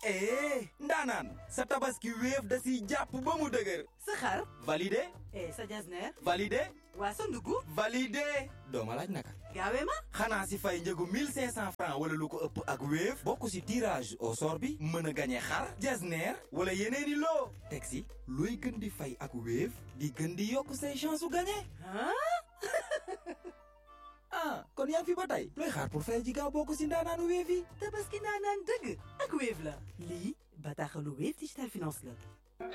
eh ndaanaan sa tabaski wéef da siy jàpp ba mu dëgër sa xar validé eh sa jasneer validé waa sa ndugg validé dooma laaj naka gaawee ma xanaa si fay njëgu 1500 francs wala lu ko ëpp ak wéef bokk si tirage au sort bi mën a gañe xar jasneer wala yeneeni loo teg si looy gën di fay ak wéef di gën di yokk say chance su gañe ah kon yaa ngi fi ba tey looy xaar pour fay ji gaaw bokk si ndaanaanu wéef yi tabaski naanaan dëgg ak Wave la lii bataaxalu Wave Digital Finance la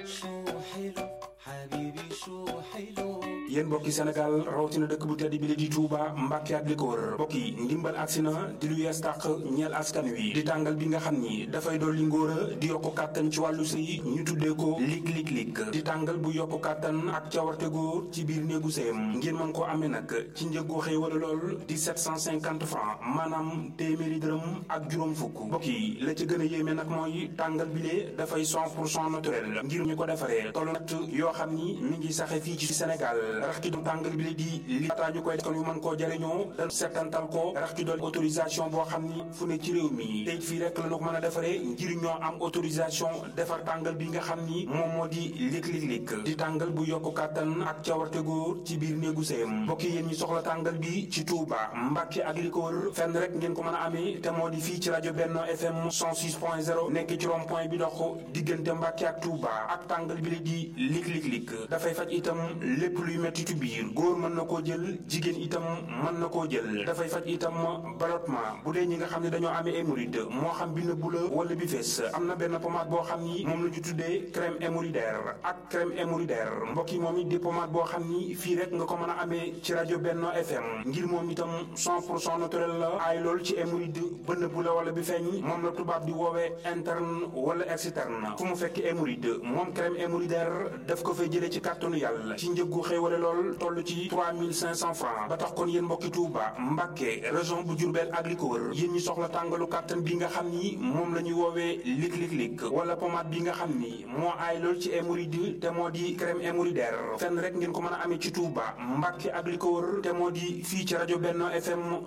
yéen mbokki Sénégal rawatina dëkk bu tedd bi la di Touba Mbàkke ak li ko wër mbokk yi ndimbal agsi na di lu yees tàq ñeel askan wi di tàngal bi nga xam ni dafay dolli ngóor a di yokku kàttan ci wàllu sëy ñu tuddee ko lig lig lig di tàngal bu yokku kàttan ak cawarte góor ci biir néegu sëyam ngeen mën koo amee nag ci njëggu xëy wala lool di 750 francs maanaam téeméeri dërëm ak juróom fukk mbokk yi la ci gën a yéeme nag mooy tàngal bi lee dafay 100 pour cent naturel ngir ñu ko defaree tollu natt yoo xam ni mi ngi saxe fii ci Sénégal rax ki doon tàngal bi la di li laataa ñu koy kon yu mën koo jëriñoo dañ settantal ko rax ki doon autorisation boo xam ni fu ne ci réew mi tey fii rek la ñu ko mën a defaree ngir ñoo am autorisation defar tàngal bi nga xam ni moom moo di lig lig lig di tàngal bu yokku kàttan ak cawarte góor ci biir néegu sëyam mbokk yi yéen ñi soxla tàngal bi ci Touba Mbàkke ak li ko wër fenn rek ngeen ko mën a amee te moo di fii ci rajo Benno FM 106.0 nekk ci rond point bi dox diggante Mbàkke ak Touba ak tàngal bi la di lig lig lig dafay faj itam lépp luy metti ci biir góor mën na koo jël jigéen itam mën na koo jël dafay faj itam ballottement bu dee ñi nga xam ne dañoo amee hémorroïde moo xam bi nëbbu la wala bi fees am na benn pommade boo xam ni moom la ñu tuddee crème hémorroïdaire ak crème hémorroïdaire mbokk yi moom it di pommade boo xam ni fii rek nga ko mën a amee ci rajo Benno FM ngir moom itam 100 pour cent naturel la aay lool ci hémorroïde ba nëbbu la wala bi feeñ moom la tubaab di woowee interne wala externe fu mu fekk hémorroïde moom crème hémorroïdaire daf ko fay jëlee ci kàttanu yàlla ci njëggu xéewale lool toll ci 3500 francs ba tax kon yéen mbokki Touba Mbàkke région bu Diourbel ak li ko wër yéen ñi soxla tàngalu kàttan bi nga xam ni moom la ñuy woowee lig lig lig wala pommade bi nga xam ni moo aay lool ci hémorroïde te moo di crème hémorroïdaire fenn rek ngeen ko mën a amee ci Touba Mbàkke ak li ko wër te moo di fii ci rajo Benno FM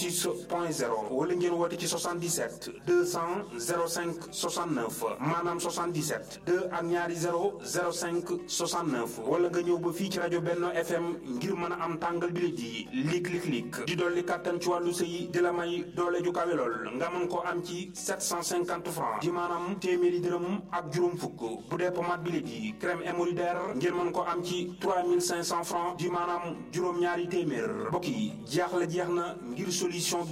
106.0 wala ngeen woote ci 77 200 05 69 maanaam 77 2 ak ñaari 0 05 69 wala nga ñëw ba fii ci rajo Benno FM ngir mën a am tàngal bi la ji lig lig lig di dolli kàttan ci wàllu sëy di la may doole ju kawe lool nga mën koo am ci 750 francs di maanaam téeméeri dërëm ak juróom fukk bu dee pommade bi la ji crème hémorroïdaire ngir mën koo am ci 3500 francs di maanaam juróom-ñaari téeméer mbokk yi jaaxle jeex na ngir solution